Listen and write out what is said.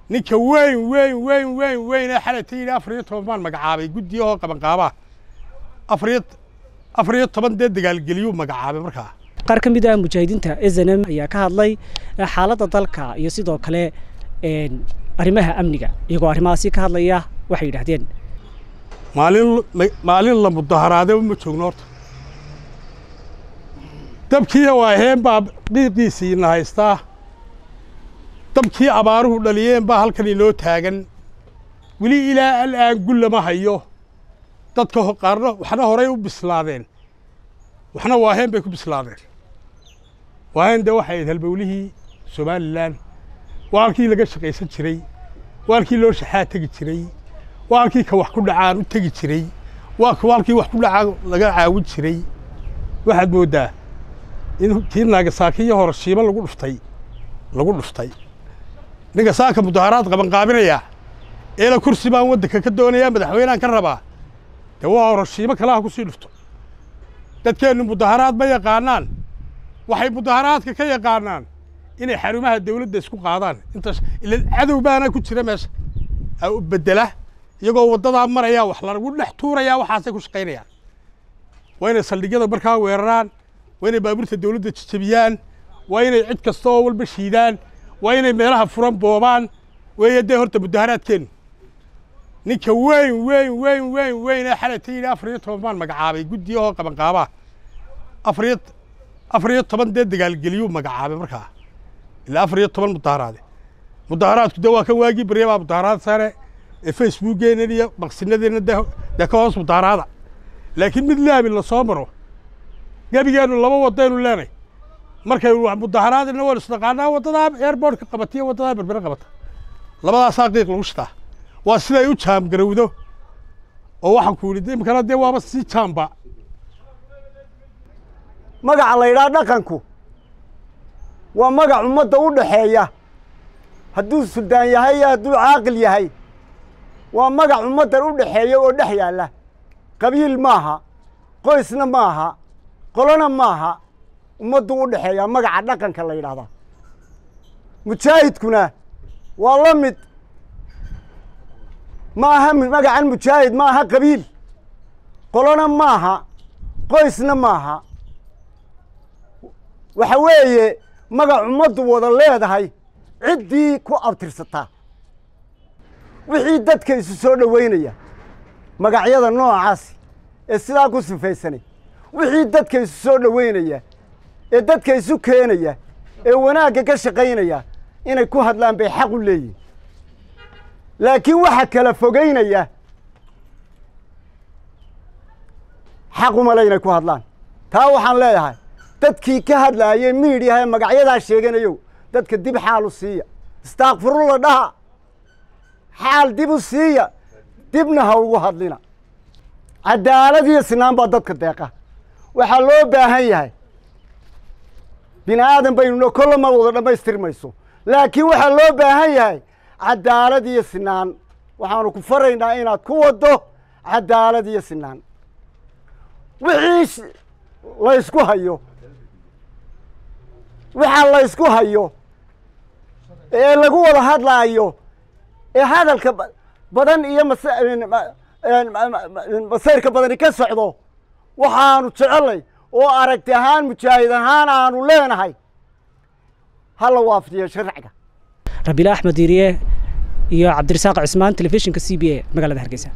ninka weyn weyn weyn weyn weyn ee xalay ta yidhi afar iyo toban baan magacaabay guddiyahoo qabanqaabaa afariyo afar iyo toban dee dagaalgeliyuu magacaabay markaa qaar ka mid ah mujaahidiinta snm ayaa ka hadlay xaaladda dalka iyo sidoo kale arrimaha amniga iyagoo arrimahaasi ka hadlaya waxay yidhaahdeen maalin maalin la mudaharaade ma joogno horta dabkii waaheen baa dhiiqiisiina haystaa dabkii abaaruhu dhaliyeen baa halkan inoo taagan weli ilaa al'aan gul lama hayo dadka qaarna waxna horay u bislaadeen waxna waaheen bay ku bislaadeen waaheen dee waxay ahayd halbowlihii somalilan waa halkii laga shaqaysan jiray waa halkii loo shaxaa tegi jiray waa halkii ka wax ku dhacaan u tegi jiray waa halkii wax ku dhacaan laga caawin jiray waxaad mooddaa in kii naagasaakiyo horashiimo lagu dhuftay lagu dhuftay ninka saaka mudaharaad qabanqaabinaya eela kursi baan waddanka ka doonayaa madaxweynehan ka rabaa dee waa horashiimo kalaha ku sii dhufto dadkeennu mudaharaad ma yaqaanaan waxay mudaharaadka ka yaqaanaan inay xarumaha dawladda isku qaadaan intaas ila cadow baana ku jira meesha u beddela iyagoo waddadaa maraya wax lagu dhex tuurayaa waxaasay ku shaqaynayaan waa inay saldhigyada markaa weeraraan waa inay baabuurta dawladda jejebiyaan waa inay cid kasta oo walba shiidaan waa inay meelaha furan boobaan weeye dee horta mudaharaadkeennu ninka weyn weyn weyn weyn weyn ee xalay ta yidhi afar iyo toban baan magacaabay guddiyahoo qabanqaabaa afar iyo afar iyo toban dee dagaalgeliyuu magacaabay markaa ilaa afar iyo toban mudaharaade mudaharaadku dee waa kan waagii barya baa mudaharaad sare ee facebookeena iyo maqsinadeenna dee dee ka hoos mudaharaada laakiin mid laabi la soo maro gebigeennu laba wadaynu leenay markay mudaharaadina waan isnaqaanaa waddadaa airbortka qabata iyo waddadaa berbere qabata labadaasaa qiiq lagu shitaa waa siday u jaamgarowdo oo waxaan ku yidhi imkana dee waaba sii jaamba magaca la yidhaha dhaqanku waa magac ummadda u dhaxeeya hadduu suldaan yahay iyo hadduu caaqil yahay waa magac ummaddan u dhaxeeya oo dhex yaalla qabiil maaha qoysna maaha qolona maaha ummaddu u dhexeeyaa magaca dhaqanka la yidhahdaa mujaahidkuna waa la mid ma aha magacan mujaahid ma aha qabiil qolona maaha qoysna maaha waxa weeye magac ummaddu wada leedahay ciddii ku abtirsataa wixii dadka isu soo dhoweynaya magacyada noocaasi ee sidaa ku sifaysanay wixii dadka isu soo dhoweynaya ee dadka isu keenaya ee wanaagga ka shaqaynaya inay ku hadlaan bay xaq u leeyihin laakiin waxa kala fogeynaya xaqumale inay ku hadlaan taa waxaan leeyahay dadkii ka hadlaayey miidhiyaha ee magacyadaa sheeganayow dadka dib xaalu siiya istaakfirulla dhaha xaal dib u siiya dibna ha ugu hadlina cadaalad iyo sinaan baa dadka deeqa waxaa loo baahan yahay bini aadan baynuna kolla ma wada dhammaystirmayso laakiin waxaa loo baahan yahay cadaalad iyo sinaan waxaanu ku faraynaa inaad ku waddo cadaalad iyo sinaan wixii laysku hayo waxaa laysku hayo ee lagu wada hadlaayo ee hadalka badan iyo masayrka badani ka socdo waxaanu jecelnay oo aragti ahaan mujaahid ahaan aanu leenahay hala waafajiyo sharciga rabiila axmed diiriye iyo cabdirasaaq cismaan telefishinka c b a magaalada hargeysa